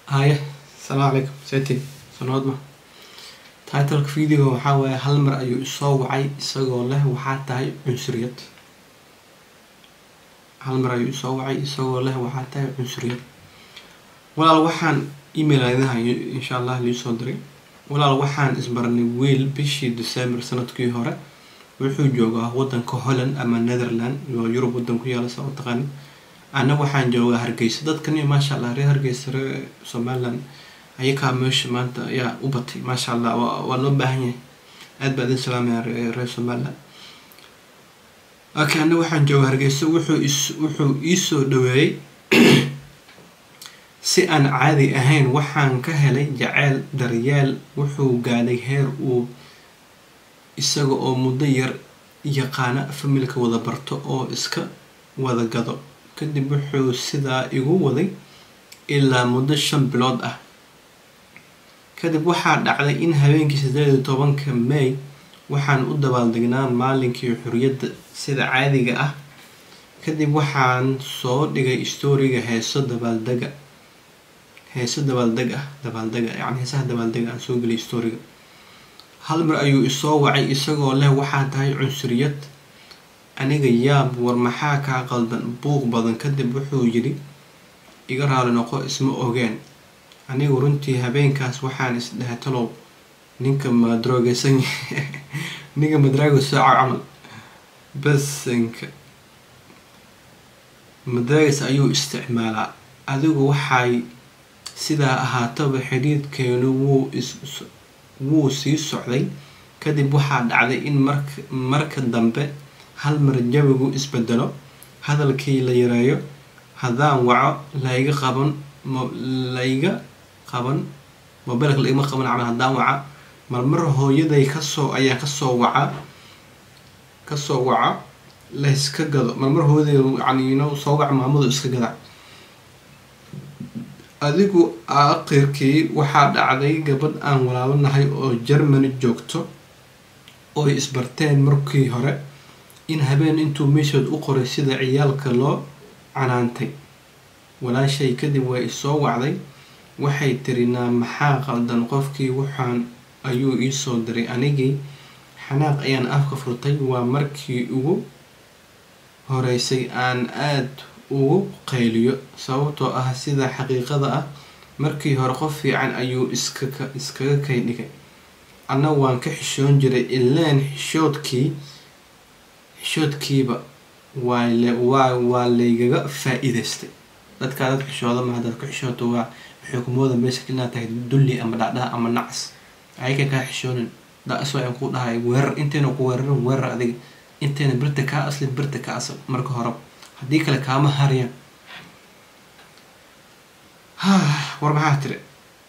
Haya, asalaamu calaykum setiin sanood ma titleka videoga waxaa waaye hal mar ayuu isoo wacay isagoo leh waxaa tahay cunsuriyad hal mar ayuu isoo wacay isagoo leh waxaa tahay cunsuriyad walaal waxaan email aadinahayo insha allah liisoo diray walaal waxaan isbarnay wiil bishii december sanadkii hore wuxuu joogaa wadanka holland ama netherland oo yurub wadan ku yaala saa u taqaani ana waxaan joogaa hargeysa dadkani maasha allah reer hargeysa reer somaliland ayakaa meesha maanta ayaa u batay maasha allah waa waa loo baahan yahay aad baa idin salaamaya reer somaliland okay ana waxaan joogaa hargeysa wuxuu is wuxuu iisoo dhaweeyey si aan caadi ahayn waxaan ka helay jaceyl daryeel wuxuu gaadhay heer uu isaga oo muddo yar yaqaana familka wada barto oo iska wada gado kadib wuxuu sidaa igu waday ilaa muddo shan bilood ah kadib waxaa dhacday in habeenkii sideed iyo tobanka may waxaan u dabaaldegnaa maalinkii xuriyadda sida caadiga ah kadib waxaan soo dhigay storiga heeso dabaaldega heeso dabaaldeg ah dabaaldega yacni heesaha dabaaldega aan soo geliyay storiga hal mar ayuu isoo wacay isagoo leh waxaa tahay cunsuriyad aniga yaab war maxaa kaa qaldan buuq badan kadib wuxuu yidhi iga raali noqo isma ogeen anigu runtii habeenkaas waxaan isdhahay talow ninka madroogeysan ninka madraago sooca camal basanka madraagas ayuu isticmaalaa adigu waxay sidaa ahaataba xidhiidkeenu wuu is wuu sii socday kadib waxaa dhacday in marka marka dambe hal mar jawigu isbedelo hadalkii la yareeyo haddaan waco layga qaban layga qaban mobilka laigama qaban camal haddaan waca marmar hooyaday kasoo ayaan kasoo waca kasoo waca layska gado marmar hooyaday yani no soo wac maamadu iska gada adigu aakhirkii waxaa dhacday gabadh aan walaabanahay oo germany joogto ooy isbarteen markii hore in habeen intuu meeshood u qoray sida ciyaalka loo canaantay walaashay kadib way isoo wacday waxay tiri naa maxaa qaldan qofkii waxaan ayuu iisoo diray anigii xanaaq ayaan afka furtay waa markii ugu horeysay aan aad ugu qayliyo sababtoo ah sida xaqiiqada ah markii hore qof fiican ayuu iskaka iskaga kay dhigay anna waan ka xishoon jiray ileen xishoodkii xishoodkiiba waa le waa waa laygaga faa-iideystay dadkaa dad xishooda ma haddaad ku xishooto waa waxay kumooda meesha inaad tahay dulli ama dhacdhaha ama nacas ayaka kaa xishoonin da-as waa ku dhahay weerar intayna ku weerarin weerar adiga intayna birta kaa aslin birta ka asal marka horeba haddii kale kaama hariyaan war maxaa tiri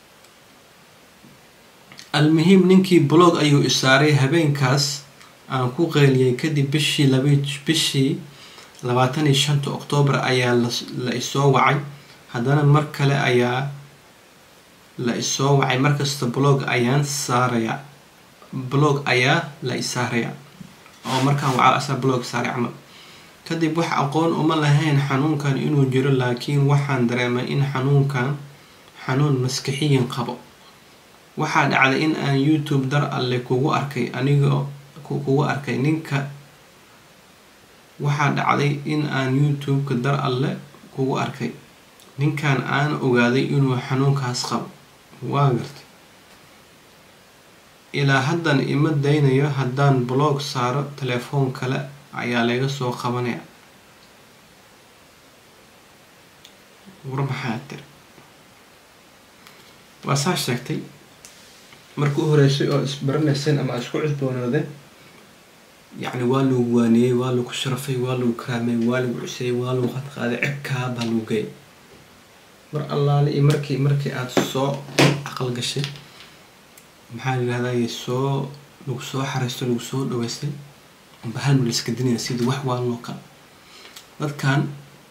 almuhiim ninkii blog ayuu isaaray habeenkaas aan ku qeyliyay kadib bishii labi bishii labaatan iyo shanta oktoobar ayaa la isoo wacay haddana mar kale ayaa la isoo wacay markasta blog ayaan saarayaa blog ayaa la isaarayaa oo markaan waca asaa blog saaray camal kadib wax aqoon uma lahayn xanuunkan inuu jiro laakiin waxaan dareemay in xanuunkan xanuun maskixiyin qabo waxaa dhacday in aan youtube dar alle kugu arkay anigoo kugu arkay ninka waxaa dhacday in aan youtube-ka dar alle kugu arkay ninkan aan ogaaday inuu xanuunkaas qabo waa gartay ilaa haddan ima daynayo haddaan blog saaro telefoon kale ayaa laga soo qabanaya war maxaa tiri waa saa sheegtay marka u horeysay oo isbaranayseen ama isku cusboonoodeen yacni waa lagu waaniyey waa lagu sharafay waa lagu karaamay waa lagu cuseyey waa lagu qadqaaday cebkaa baa lagu geeyay mar allaale iyo markii markii aada soo aqal gashay maxaa la yihahdaye soo lagu soo xareysto lagu soo dhaweystay amba hal mar laiska dinaya sidii wax waa loo kala dadkan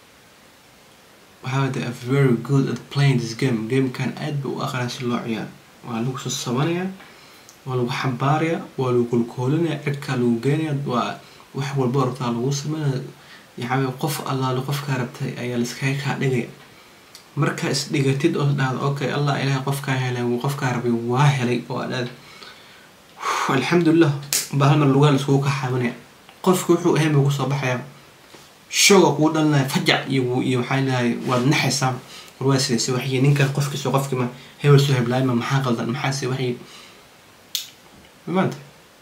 waxaa they are very good at playing this game gamekan aad ba u aqraya si loo ciyaaro waa lagu soo sabanayaa waa lagu xambaarayaa waa lagu kolkoolinaya cirkaa lagu geenaya waa wax walba rabtaa lagu sameynaya yaxawe qof allaale qofkaa rabtay ayaa laiskaga kaa dhigaya markaa isdhigatid oo dhahdo okay allah ilahay qofkaa helay qofkaa rabay waa helay oo aad alxamdulilah baa hal mar lugaha laiskugu kaxaabanaya qofka wuxuu ahayn buu kusoo baxayaa shooga kugu dhalinaya fajac iyo iyo waxaa leedahay waad naxaysaa war waa sidayse waxyi ninkan qofkiisa qofkima hebel soo heblaayma maxaa qaldan maxaase waxyi maanta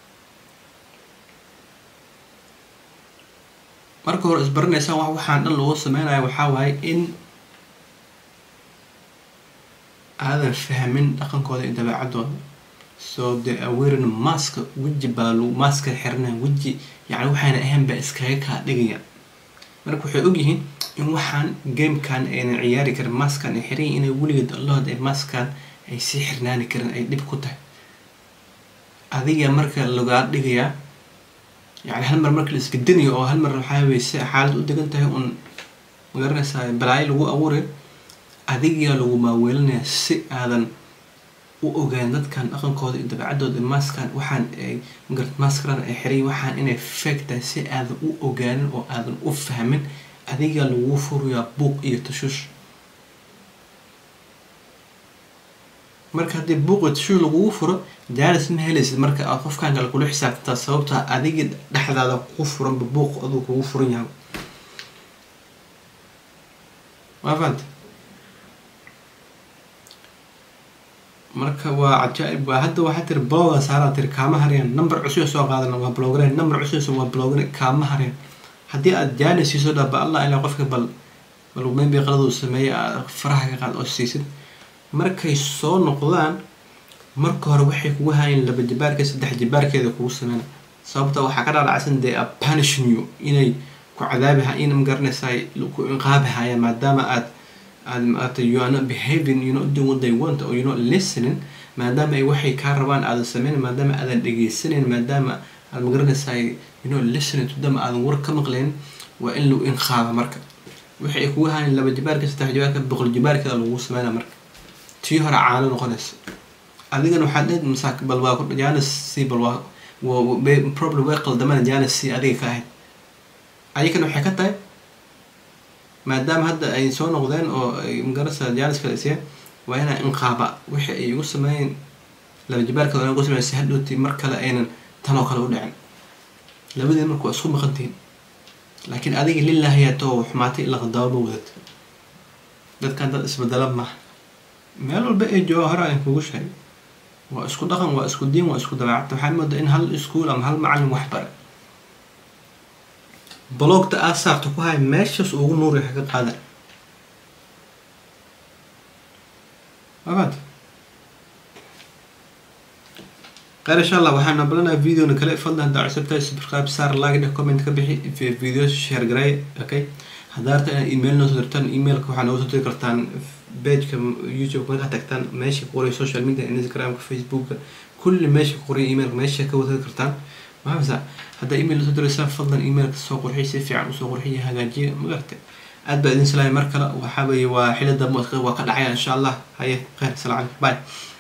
marka hore isbaranaysaa wax waxaan dhan lagu sameynayo waxaa waaye in aadan fahmin dhaqankooda iyo dabeecadooda so the awaren maska weji baa lagu maska xiranaya weji yani waxayna ahayn baa iskaga kaa dhigaya marka waxay ogyihiin in waxaan gamekan aynan ciyaari karin maskan ay xiran inay weligeed allahood ay maskan ay sii xirnaani karin ay dhib ku tahay adiga marka lagaa dhigayaa yani hal mar marka la isgedinayo oo hal mar waxaa weye si xaalad u degan tahay un magaranaysaa balaayo lagu abuuray adigaa lagu maaweelinaya si aadan u ogaan dadkan dhaqankooda iyo dabeecadooda maskan waxaan ay magarat maskaran ay xiray waxaan inay fake tahay si aadan u ogaanin oo aadan u fahmin adigaa lagu furayaa buuq iyo tashuush marka haddii buuq iyo tashuush lagugu furo jaalis ma helaysid marka aad qofkan kale kula xisaabtantaa sababtaa adiga dhexdaada kugu furanba buuq aduu kugu furan yahay waa fahanta marka waa cajaa-ib waa hadda waxaa tiri bloga saaraa tiri kaama harayaan number cusub soo qaadana waa blogren number cusub waa blogren kaama harayaan haddii aad jaani siiso dhaba allah ilaa qofka bal bal maybe qaladuu sameeyay aad faraha ka qaad oo siisid markay soo noqdaan marka hore waxay kugu haayeen laba jibaarka saddex jibaarkeeda kugu sameyna sababta waxaa ka dhaadhacsan dee a punishing you inay ku cadaabi in magaranaysaa ku inqaabi hayaan maadaama aad aad maata you are not behaving you not doing what they want or you not listening maadaama ay waxay kaa rabaan aadan sameynin maadaama aadan dhegeysanayn maadaama aad magaranaysaa you know listening to them aadan war ka maqlayn waa in lagu inqaaba marka waxay ay kugu haayeen laba jibaarka saddex jibaarka boqol jibaarkeeda lagu sameynaa marka tii hore caano noqonaysa adigana waxaad dheed masaak bal waa ku jaanis si bal waa problem way qaldamana jaanis si adiga ka ahayd ayakana waxay ka tahay maadaama hadda ay soo noqdeen oo ay magarasa jaanis kale isiyeen waa inaa inqaaba wixii ay igu sameeyeen laba jibaarkooda igu sameeyen si hadhowti mar kale aynan tanoo kale u dhicin labadii marka waa isku maqantihiin laakiin adiga lilahiyaa too xumaatay ila qadaabo ma wadad dadkan dad isbedela maaha meel walba ay jooga hore aan kugu sheegay waa isku dhaqan waa isku diin waa isku dabeecad waxaan moodaa in hal iskuul ama hal macalin wax bare blogta aad saarta ku haya meeshaas ugu nuuri ka qaada abaad qeyr insha allah waxaan nabalanayaa videona kale fadlan haddaa cusubtahay subscribe saar like dheh comment ka bixi video share garay okay haddaa rabta inaad email noo soo dirtaan emailka waxaa nooga soo diri kartaan pageka youtube markaa tagtaan meesha ku qoray social media instagramka facebooka kulli meesha ku qoray emailka meesha ka wada kartaan maxamasa haddaa email soo diraysaan fadlan emailka soo qurxiy si fiican usoo qurxiya hagaajiya magarta aad baa idin salaaya mar kale waxaa weeye waa xili dambe waa ka dhacaya insha allah haye kheyr salaam calaykum bye